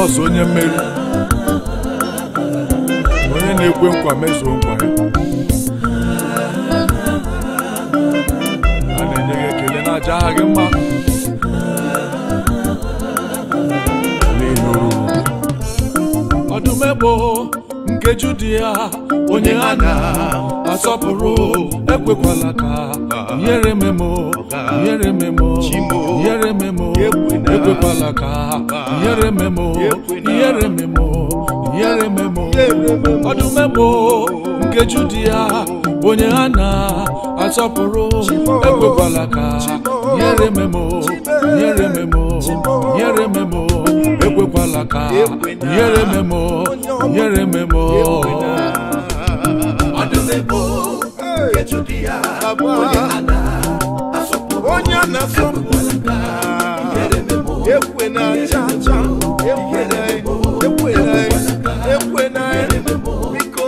jizọs onye mmeri onye na-ekwe nkwa mezuo nkwa ya a na-enye gị ekele na aja aha gị mma n'ihi oruru gị ọdụm ebo nke Judia onye ha na-asọpụrụ ekwekwala ka ihere memo ihere memo ihere memo ekwekwala ka ihere memo ihere memo ihere memo ọdụm ebo nke Judia onye ha na-asọpụrụ ekwekwala ka ihere memo ihere memo ihere memo ekwekwala ka ihere memo ihere memo onye a na-asọpụrụ ekwe na aja aja ekwe na ekwe na ekwe na biko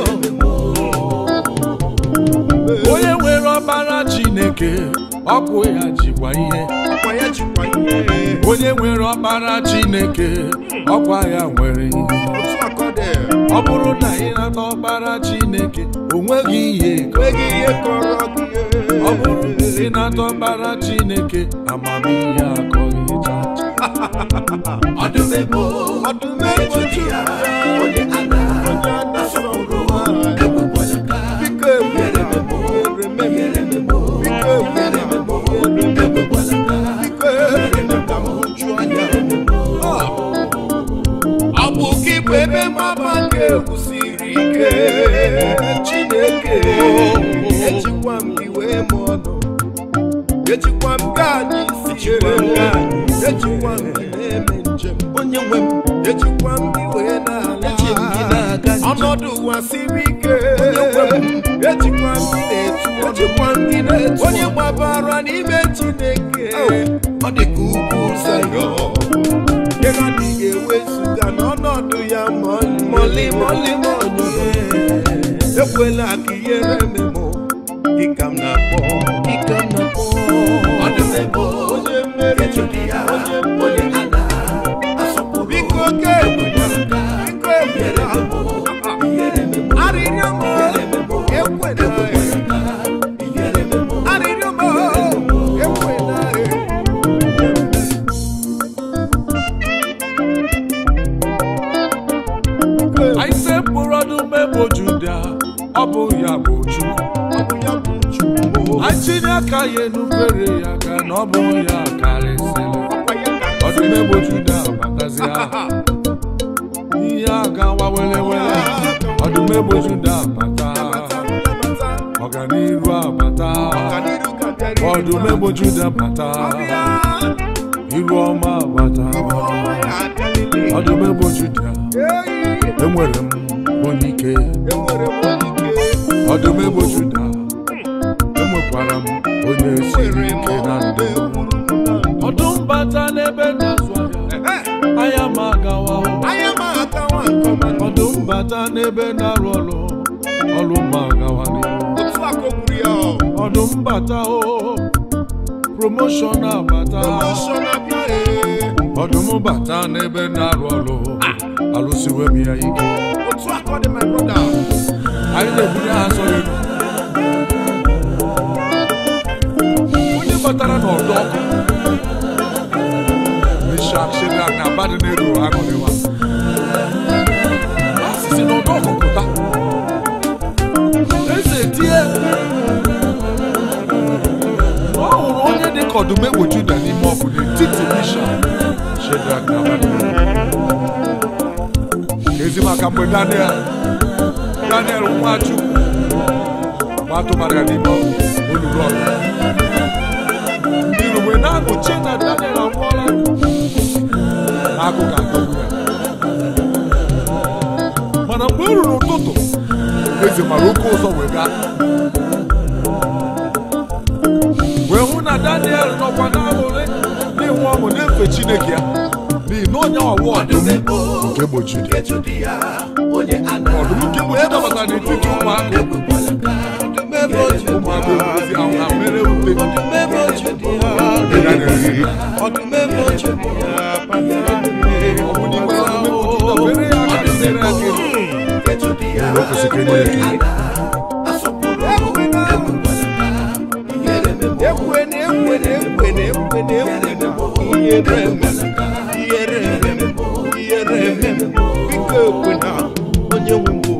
onye nwere ọbara chineke ọkụ ya jikwa ihe akwa ya jikwa ihe onye nwere ọkpara chineke ọkwa ya nwere ihe otu akọde ọ bụrụ na ị nata ọkpara chineke o nweghị ihe enweghị ihe kọrọ gị ọ bụrụ na ị nata ọkpara chineke amamihe akọghị chacha ọdụm ebo Juda onye a na-asọpụrụ biko ekwere memo ekwere memo biko ekwere memo biko ekwere memo uju anya ọ bụ gị bụ ebe mama ga-ewusiri ike chineke ejikwa m gị wee m ọnụ ejikwa m gị anyị si ere ejikwa m gị na-eme njem onye nwe m ejikwa m gị wee na-ala ọnọdụ ụwa siri ike ejikwa m gị na-etu ejikwa m gị na-etu onye gbabara n'ime chineke ọ dị ka ugwu Zayọn ihe adịghị ewezuga n'ọnọdụ ya mọlị mọlị mọlị ekwela ka ihere memụ dịka m na-akpọ dịka m na-akpọ ọdụm ebo onye mmeri onye mmeri biko oke ekwela biko ekwela arịrịọ m ekwela arịrịọ m ekwela anyị sekpụrụ ọdụm ebo Juda ọ bụ ya bụ Chukwu anyị tinye aka ya enufere ya ka na ọ bụ ya karịsịrị ọdụm ebo Juda batazi aha ihe agawa were were ọdụm ebo Juda bata ọganiru abata ọdụm ebo Juda bata iru ọma abata ọdụm ebo Juda enwere m onye ike ọdụm ebo Juda enwekwara m onye siri ike na ndụ ọdụm bata n'ebe na-azụ ahịa ahịa ma agawa ọdụm bata n'ebe na-arụ ọrụ ọrụ ma agawa n'ihu ọdụm bata o promoshọn abata ọdụm bata n'ebe na-arụ ọrụ alụsiwe m ya ike anyị na-ebunye ha sọrọ elu onye batara n'ọdọ ọkụ meshak shedrak na abadnego aṅụrịwa asịsị n'ọdọ ọkụ pụta eze tie ọ hụrụ onye dị ka ọdụm egbe Juda n'ime ọkụ n'etiti meshak shedrak na abadnego ezi maka mgbe daniel daniel nwachukwu ma atụmara ya n'ime olulu ọrụ ndị iru wee na-agụchi na daniel anwụọla na-agụ ka agụgụ ya mana mgbe o ruru ụtụtụ eze mara oke ụzọ wee gaa wee hụ na daniel nọkwa n'aṅụrị n'ịnwe ọṅụ na-efe chineke ya n'ihi na onye ọwụ ọdụm nke gbochiri ọdụm nke gbochiri dabata n'etiti ụmụaka ụmụaka ozi ahụ ha mere ute ọdụm ebo Juda ọ bụ n'ime o kwesịrị ka enye ya ekele ekwene ekwene ekwene ekwene ekwene ihere eme ihere eme ihere eme biko ekwena onye nwe mbụ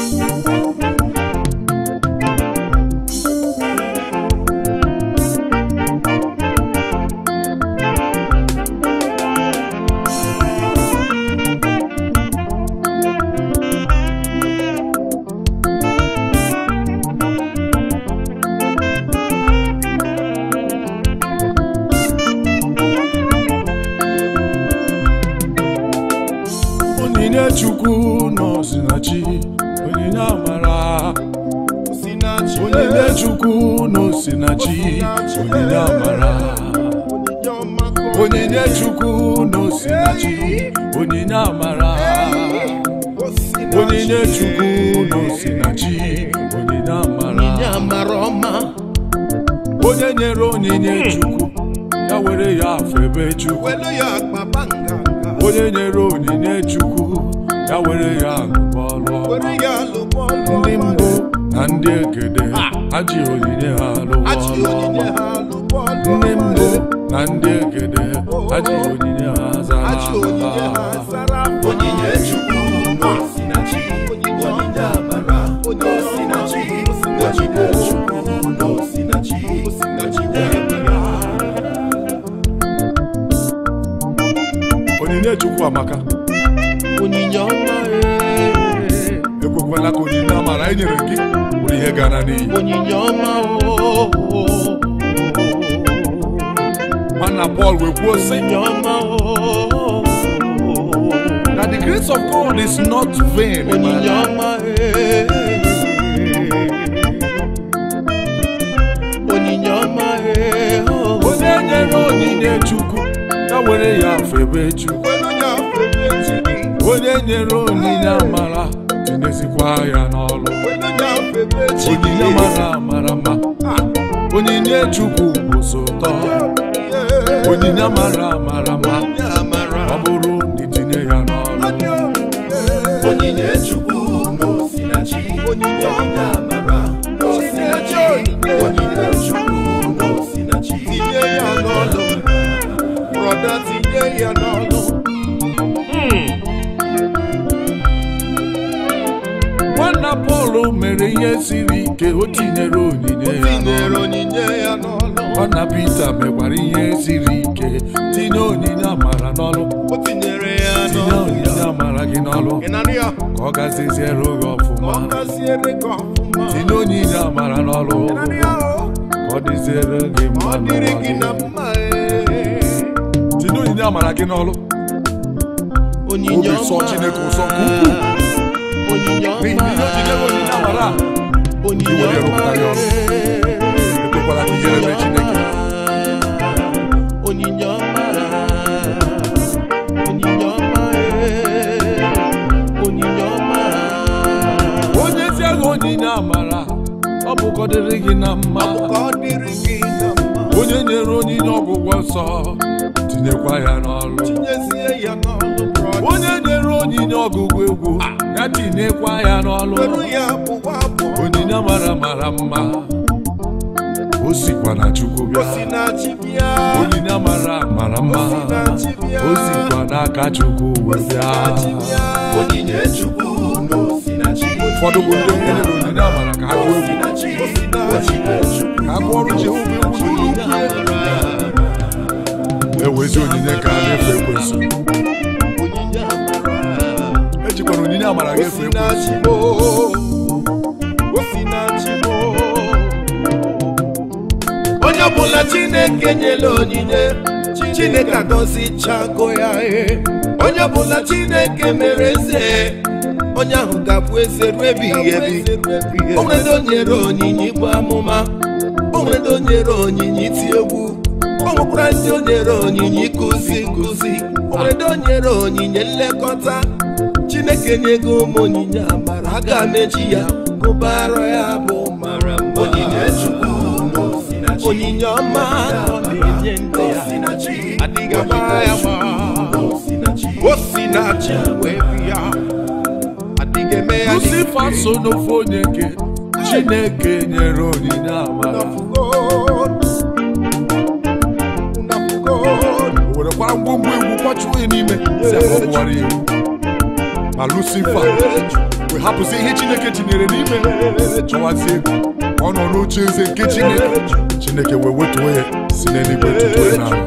onyinye chukwu n'osinachi onyinye amara si na chi onyinye chukwu n'osinachi onyinye amara onyinye ọma ka ọ onyinye chukwu n'osinachi onyinye amara O si na onyinye chi. chukwu n'osinachi onyinye onyinye amara amara ọma onye nyere onyinye chukwu ya were ya febe chukwu welu ya akpaba nganga onye nyere onyinye chukwu ya were ya lụbọlụ were ya lụbọ ndị mbụ na ndị egede ha ji onyinye ha achị lụọ onyinye ha lụbọ ndị mbụ na ndị egede ha ji onyinye ha achị onyinye ha zara zara onyinye chukwu si na chi onyinye onyinye amara onye si na chi onyinye chukwu si na chi si na chi amara onyinye chukwu amaka onyinye ọma ee. ekwekwala ka onyinye amara e nyere gị bụrụ ihe gara n'iyi onyinye ọma oo mana Pọl wee kwuo sị onyinye ọma oo na the grace of God is not vain onyinye ọma ee. onyinye ọma ee. onye nyere onyinye chukwu ya were ya febe chukwu onye nyere onyinye amara tinyezikwa ya n'ọlụ onyinye mara mara mma onyinye chukwu bụ so ụtọ onyinye mara mara mma ọ bụrụ na itinye ya n'ọlụ onyinye chukwu n'osinachi onyinye ọnya amara n'osinachi onyinye chukwu n'osinachi tinye ya n'ọlụ brọda tinye ya n'ọlụ nwanna Pọl mere ihe siri ike o tinyere onyinye ya tinyere n'ọlụ onyinye ya n'ọlụ nwanna Pita mekwara ihe siri ike tinye onyinye amara n'ọlụ o tinyere ya tinye n'ọlụ onyinye amara gị n'ọlụ ị na-anụ ya ka ọ gaziziere gị ka ọfụma ọ gaziere gị ọfụma tinye onyinye amara n'ọlụ ị na-anụ ya o ka ọ dịziere gị ma mma ọ dịrị n'ụwa gị na gị. mma ee. tinye onyinye amara gị n'ọlụ onyinye Obi sọ ọma Chineke ụsọ nke ukwuu. onyinye n'ihi na ihe o ji nye gị onyinye amara a, onyinye Iwere ọma rụpụta ya ọrụ. ekwekwala ka ihere mee Chineke onyinye ọma onyinye ọma onyinye ọma onye zie gị onyinye amara ọ bụ ka ọ dịrị gị na mma ka ọ dịrị gị na mma onye nyere onyinye ọgwụgwọ nsọ tinyekwa ya n'ọlụ tinyezie ya n'ọlụ brọda onye nyere onyinye ọgụgụ egwu ya tinyekwa ya n'ọlụ were ya bụwa abụọ onyinye mara mara mma o sikwa na chukwu o si bịa na chi bịa onyinye mara mara mma O si na chi bịa. o sikwa n'aka chukwu wee bịa onyinye chukwu na o si na chi ụfọdụ bụ ndị onye nyere onyinye amara ka ha gụọ egwu o si na chi ka ha gụọ ọrụ jehova egwu n'ụlọ ewezi onyinye ka a na-efe ekwesị onyinye amara ejikwara onyinye amara gị efe ekwesị Osinachibo, Osinachibo. onye ọbụla chineke nyere onyinye chineke agọzichago ya e onye ọbụla chineke mere eze onye ahụ ga-abụ eze ruo ebighị ebi o nwere ndị o nyere onyinye ịbụ amụma o nwere ndị o nyere onyinye iti egwu o nwekwara ndị o nyere onyinye ịkụzi nkụzi o nwere ndị o nyere onyinye nlekọta chineke nyego ụmụ onyinye amara aga m eji ya gụbara ya bụ mara mma onyinye chukwu onyinye ọma ọ na-enye ndị ya adịghị agba ya gba o si na chi wee bịa adịghị eme ya lucifa so n'ofe onye ke chineke nyere onyinye amara o werekwara ngwongwo egwu kwachuo ya n'ime si aka ọ bụwara iwu ma lucifa wee hapụzi ihe chineke tinyere n'ime chọwazie ego ka ọ nọ n'oche eze nke chineke chineke wee wetuo ya si n'eluigwe tutuo ya n'ala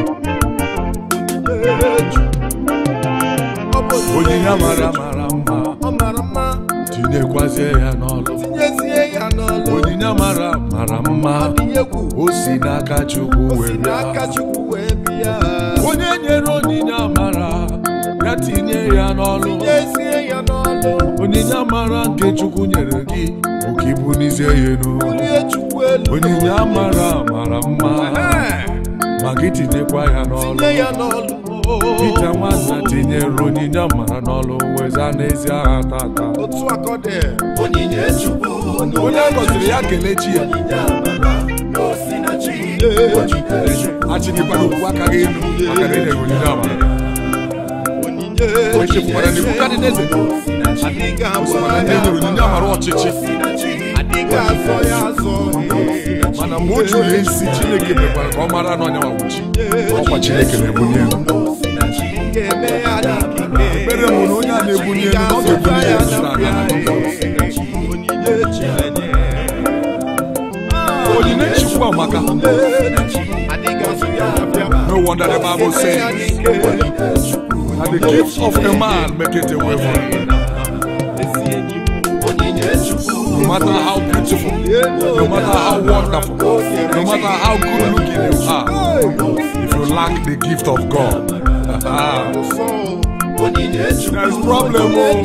onyinye amara mara mma tinyekwazie ya n'ọlụ onyinye amara mara mma o si n'aka chukwu wee bịa onye nyere onyinye amara ya tinye ya n'ọlụ onyinye amara nke chukwu nyere gị bụ ka ibu n'izie ya elu onyinye amara mara mma ma gị tinyekwa ya n'ọlụ Pita nwanna tinyere onyinye amara n'ọlụ weza n'ezi agha tata Onyinye Chukwu onye a gọziri ya kelee chi ya achịkịkwara okwu aka gị elu maka na enyere onyinye amara o chefukwara na Nebukadneza sịkwara na ndị enyere onyinye amara ọchịchị mana mgbe o juru esi chineke mekwara ka ọ mara na onye nwawuchi ọkwa chineke na-ebunye elu ekpere m na onye a na-ebunye elu na ọ ga-ebunye ya elu na ala onyinye chukwu amaka no wonder the bible says that the gift of a man make it away from him no matter how beautiful no matter how wonderful no matter how good looking you are if you lack the gift of god there is problem oh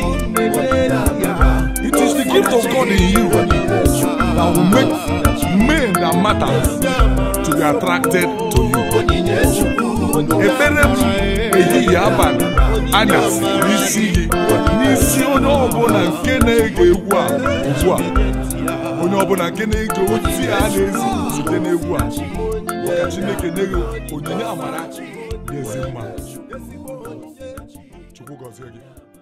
it is the gift of god in you that will make men that matters to be attracted to you ekpere m ehihie abalị anyasị n'isi gị n'isi onye ọbụla nke na-ege egwu a ugbu a onye ọbụla nke na-ege ozi a na-ezi site n'egwu a ka chineke nye gị onyinye amara dị ezi mma chukwu gọzie gị